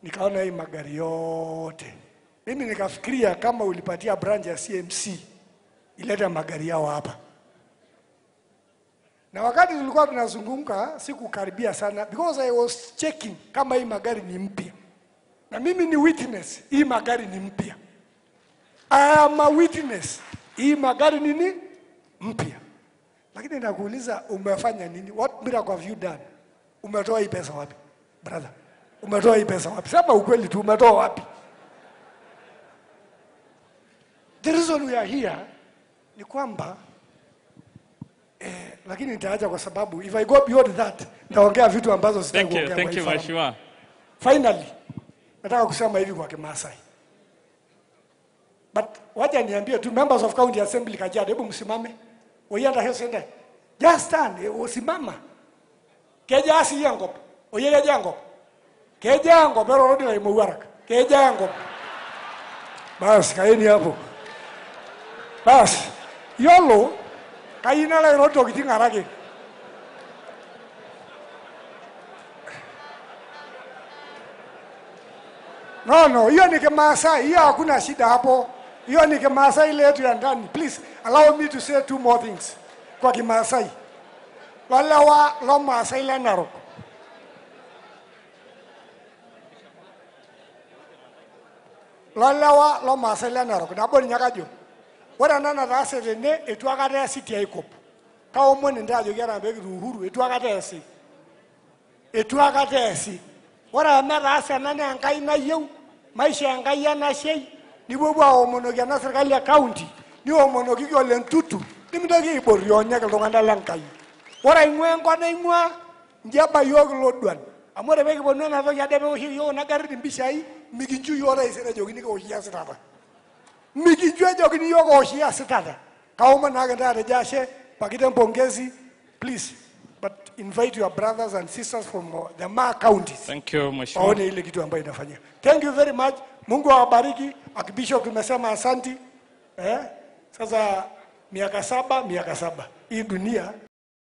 nikaona hii magari yote. Mimi nikafikiria kama ulipatia branch ya CMC ilete magari yao hapa, na wakati tulikuwa tunazunguka sikukaribia sana because I was checking kama hii magari ni mpya, na mimi ni witness, hii magari ni mpya. I am a witness, hii magari nini mpya. Lakini nakuuliza umefanya nini? What miracle have you done? Umetoa hii pesa wapi? Brother, umetoa hii pesa wapi? Sema ukweli tu, umetoa wapi? The reason we are here ni kwamba eh, lakini nitaacha kwa sababu if I go beyond that nitaongea vitu ambazo sitaki Thank you, kuongea thank kwa you, hii forum. Mheshimiwa. Finally, nataka kusema hivi kwa Kimasai. But wacha niambie tu members of county assembly Kajiado, hebu msimame. Oyenda hiyo sende. Just stand, eh, usimama. Keja asi yango. Oyele jango. Keja yango pero rodi na imuwarak. Keja yango. Bas, kaeni hapo. Bas. Yolo kaina la roto kitingarake. No, no, hiyo ni Kimasai, hiyo hakuna shida hapo. Hiyo ni Kimasai ile yetu ya ndani. Please allow me to say two more things kwa Kimasai. Walawa lo Masai le Narok. Lolawa lo Masai le Narok. Nabo ni nyakajo. Ore ena nataase tene etu akata easi tiaikop. Kaomon ntae ajoki ena peekiti uhuru etu akata easi. Etu akata easi. Ore amu etaase ena naa Enkai nayieu, maisha Enkai enashei, nipuopuo aomonoki ena serkali e county, niomonokiki ole Ntutu, nimintoki aiborrionyek iltung'anak lenkai. Ore aing'ua enkop naing'ua, inji eba yiok ilodwan. Amu ore pekiponu ena toki ade peoshi yiok kuna garrin impishai, mikinchu yiok taisere ejokini kiwoshi esitata. Mikinchu ejokini yiok ooshi esitata. Kaomon naake ntae atejo ashe, pakiten pongezi, please, but invite your brothers and sisters from uh, the Maa counties Thank you, Mheshimiwa. waone ile kitu ambayo inafanyika. Thank you very much. Mungu awabariki. Archbishop tumesema asanti. Eh? Sasa miaka saba, miaka saba. Hii dunia